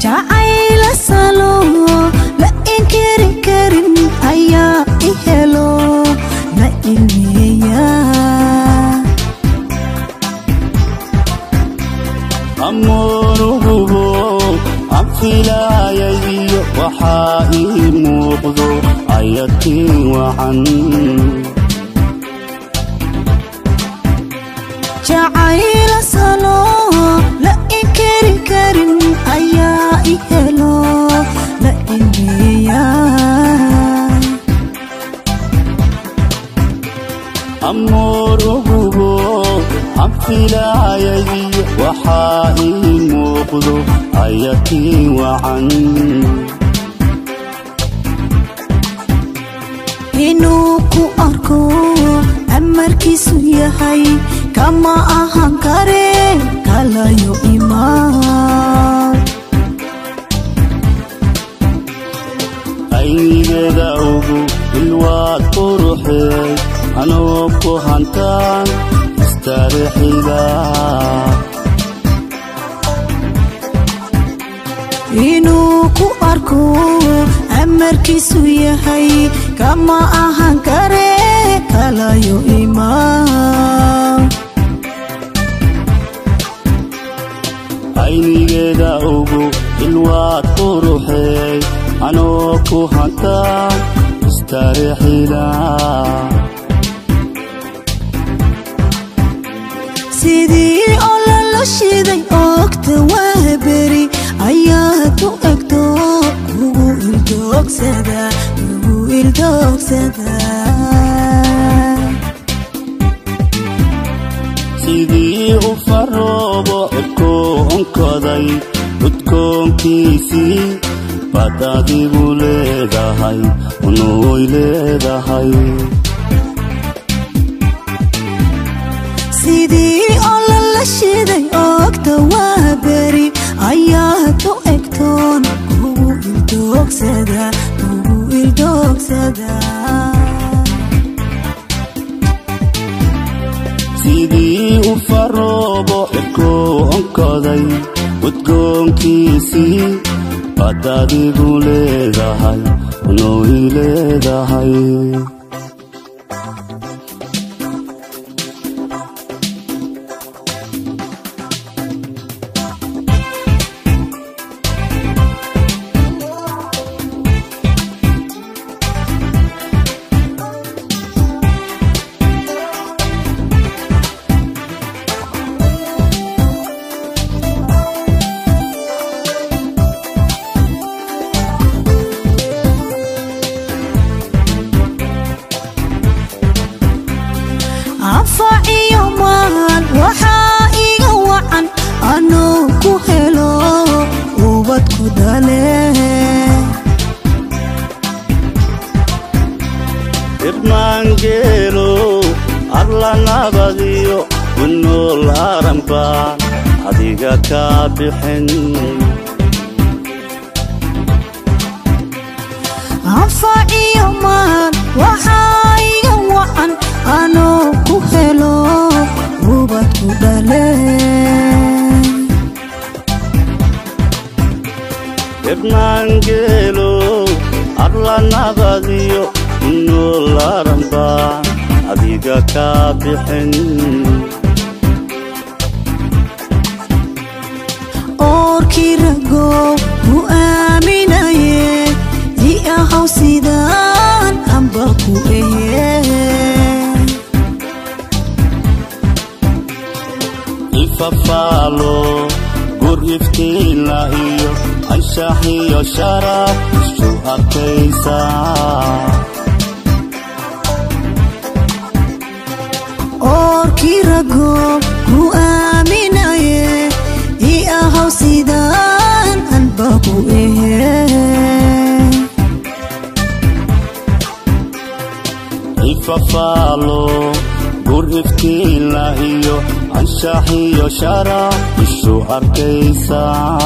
jacayla salo la inkiri karin ayaa i helo la ilmeeya amoonugubo aan filaayay iyo waxaa ii muuqdo ayatiin wacan jacayla salo la inkiri karin ayaa i helo la ilmeeya amoonugubo aan filaayay iyo waxaa ii muuqdo ayatiin wacan inuu ku arko amarkiisu yahay kama ahan kare kalayo imaan aynigeeda ugu ilwaad quruxeey anoo ku hantaan istaarixiga inuu ku arko amarkiisu yahay kama ahan kare kalayo imaan aynigeeda ugu ilwaad quruxeey anoo ku hantaan istaarixiga sidii oo lala shiday oogta waa beri ayaad u egto kugu ildoogsada kugu ildoogsada sidii u faroobo cirkoonkoday udkoonkiisii baad adigu leedahay unuuy leedahay sidii oo lala shiday oogta waa beri ayaad u egtoon kugu ildoogsada kugu ildoogsada sidii u faroobo cirkoonkoday udkoonkiisii baad adigu leedahay unuuy leedahay anfac iyo maal waxaa iga wacan anuu ku helo ubad ku dhale irmaangeelo alla nabadiyo kunool aranbaan adiga kaa bixin anfac iyo maal waxaa iga wacan anuu ku helo ubad ku dhale irmaangeelo alla nabadiyo kunool aranbaan adiga kaa bixin oorkii ragow ku aaminaye i ahaw sidaan amba ku ehe ifafaalo gur iftiinla iyo anshax iyo sharaf isu arkaysa oorkii ragow ku aaminaye i ahaw sidaan anba ku ehe ifafaalo gur iftiinla iyo anshax iyo sharaf isu arkaysa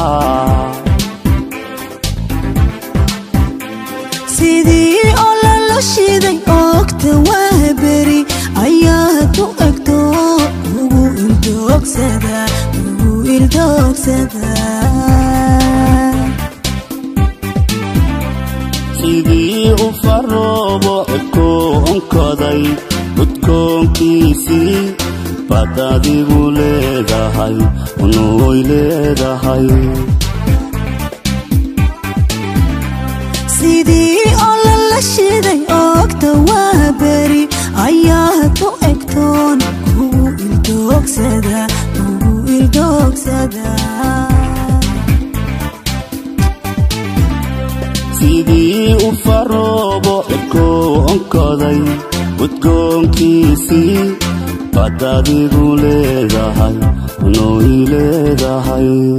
sidii oo lala shiday oogta waa beri ayaad u egto ugu ildoogsada ugu ildoogsada u faroobo cirkuu onkoday udkoonkiisii baad adigu leedahay unuuy leedahay sidii oo lala shiday oogta waa beri ayaad u egtoon ugu ildoogsada ugu ildoogsada sidii u faroobo cirkuu onkoday udgoonkiisii baad adigu leedahay unuuy leedahay